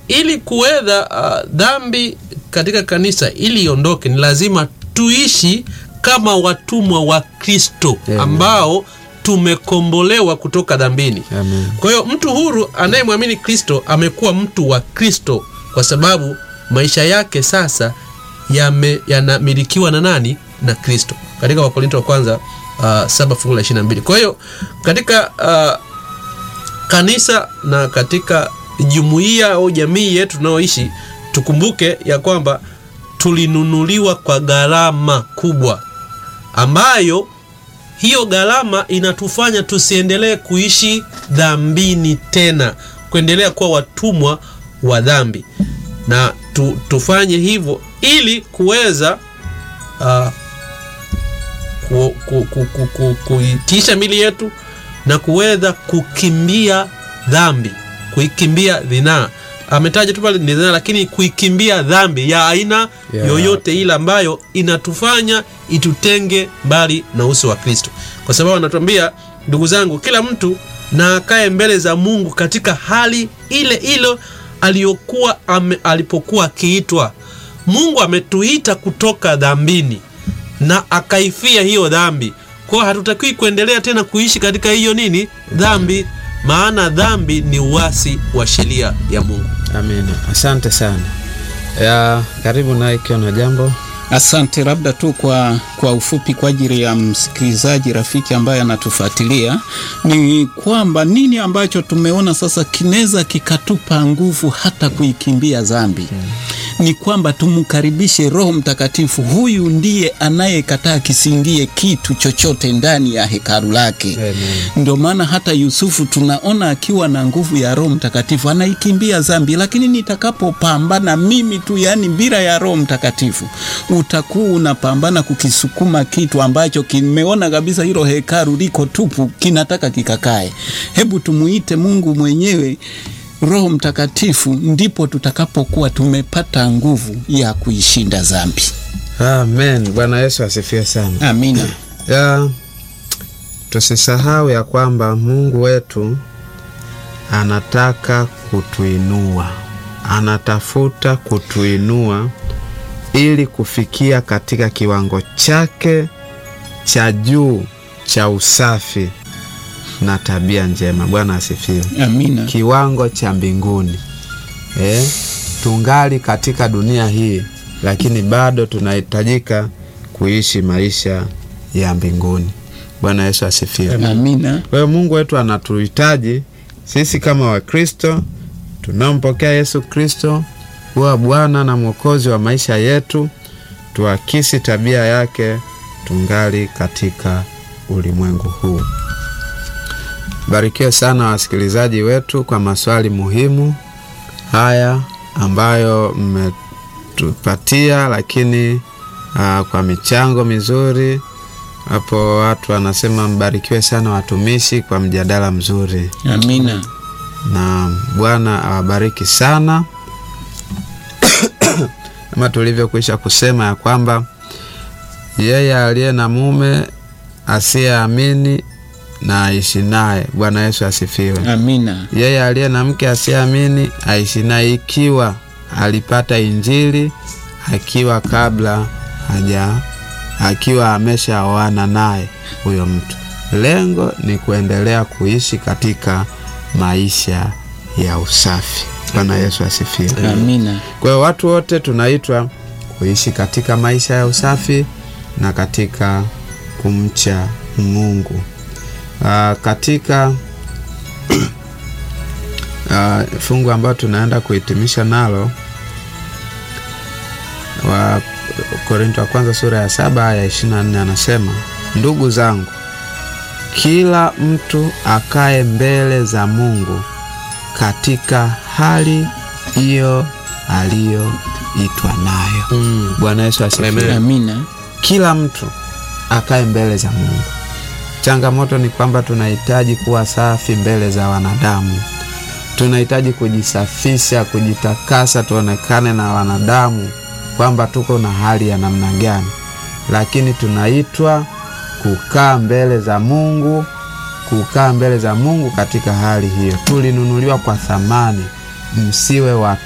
ili kuweza uh, dhambi katika kanisa ili iondoke, ni lazima tuishi kama watumwa wa Kristo Amen. ambao tumekombolewa kutoka dhambini. Amen. Kwa hiyo mtu huru anayemwamini Kristo amekuwa mtu wa Kristo kwa sababu maisha yake sasa yame- yanamilikiwa na nani? Na Kristo, katika Wakorinto wa kwanza uh, saba fungu la ishirini na mbili. Kwa hiyo katika uh, kanisa na katika jumuiya au jamii yetu tunayoishi, tukumbuke ya kwamba tulinunuliwa kwa gharama kubwa ambayo hiyo gharama inatufanya tusiendelee kuishi dhambini tena, kuendelea kuwa watumwa wa dhambi, na tu, tufanye hivyo ili kuweza uh, ku, ku, ku, ku, ku, kuitiisha mili yetu na kuweza kukimbia dhambi, kuikimbia dhinaa. Ametaja tu pale ni dhinaa, lakini kuikimbia dhambi ya aina Yeah. yoyote ile ambayo inatufanya itutenge mbali na uso wa Kristo, kwa sababu anatuambia ndugu zangu, kila mtu na akae mbele za Mungu katika hali ile ile aliyokuwa ame, alipokuwa akiitwa. Mungu ametuita kutoka dhambini na akaifia hiyo dhambi. Kwa hiyo hatutakiwi kuendelea tena kuishi katika hiyo nini dhambi, maana dhambi ni uasi wa sheria ya Mungu. Amina, asante sana. Ya, karibu naye ikiwa na jambo. Asante, labda tu kwa, kwa ufupi kwa ajili ya msikilizaji rafiki ambaye anatufuatilia ni kwamba nini ambacho tumeona sasa kinaweza kikatupa nguvu hata kuikimbia dhambi ni kwamba tumkaribishe Roho Mtakatifu. Huyu ndiye anayekataa kisingie kitu chochote ndani ya hekalu lake. Amen. Ndio maana hata Yusufu tunaona akiwa na nguvu ya Roho Mtakatifu anaikimbia dhambi, lakini nitakapopambana mimi tu, yani bila ya Roho Mtakatifu, utakuwa unapambana kukisukuma kitu ambacho kimeona kabisa hilo hekalu liko tupu, kinataka kikakae. Hebu tumuite Mungu mwenyewe Roho Mtakatifu, ndipo tutakapokuwa tumepata nguvu ya kuishinda dhambi. Amen. Bwana Yesu asifiwe sana. Amina. Ya, tusisahau ya kwamba Mungu wetu anataka kutuinua, anatafuta kutuinua ili kufikia katika kiwango chake cha juu cha usafi na tabia njema. Bwana asifiwe. Amina. kiwango cha mbinguni eh, tungali katika dunia hii, lakini bado tunahitajika kuishi maisha ya mbinguni. Bwana Yesu asifiwe. Amina. Kwa hiyo Mungu wetu anatuhitaji sisi kama Wakristo tunaompokea Yesu Kristo kuwa Bwana na Mwokozi wa maisha yetu, tuakisi tabia yake tungali katika ulimwengu huu. Barikiwe sana wasikilizaji wetu kwa maswali muhimu haya ambayo mmetupatia, lakini aa, kwa michango mizuri hapo. Watu wanasema mbarikiwe sana watumishi kwa mjadala mzuri, Amina. na Bwana awabariki sana kama tulivyokwisha kusema ya kwamba yeye aliye na mume asiyeamini na aishi naye. Bwana Yesu asifiwe. Amina. Yeye aliye na mke asiyeamini aishi naye, ikiwa alipata Injili akiwa kabla haja akiwa ameshaoana naye huyo mtu. Lengo ni kuendelea kuishi katika maisha ya usafi. Bwana Yesu asifiwe. Amina. Kwa hiyo watu wote tunaitwa kuishi katika maisha ya usafi na katika kumcha Mungu. Aa, katika aa, fungu ambayo tunaenda kuhitimisha nalo wa Korinto wa kwanza sura ya saba aya ishirini na nne anasema, ndugu zangu, kila mtu akae mbele za Mungu katika hali hiyo aliyoitwa nayo. Mm. Bwana Yesu asifiwe. Amen. Amina. Kila mtu akae mbele za Mungu. Changamoto ni kwamba tunahitaji kuwa safi mbele za wanadamu, tunahitaji kujisafisha, kujitakasa, tuonekane na wanadamu kwamba tuko na hali ya namna gani, lakini tunaitwa kukaa mbele za Mungu, kukaa mbele za Mungu katika hali hiyo. Tulinunuliwa kwa thamani, msiwe wa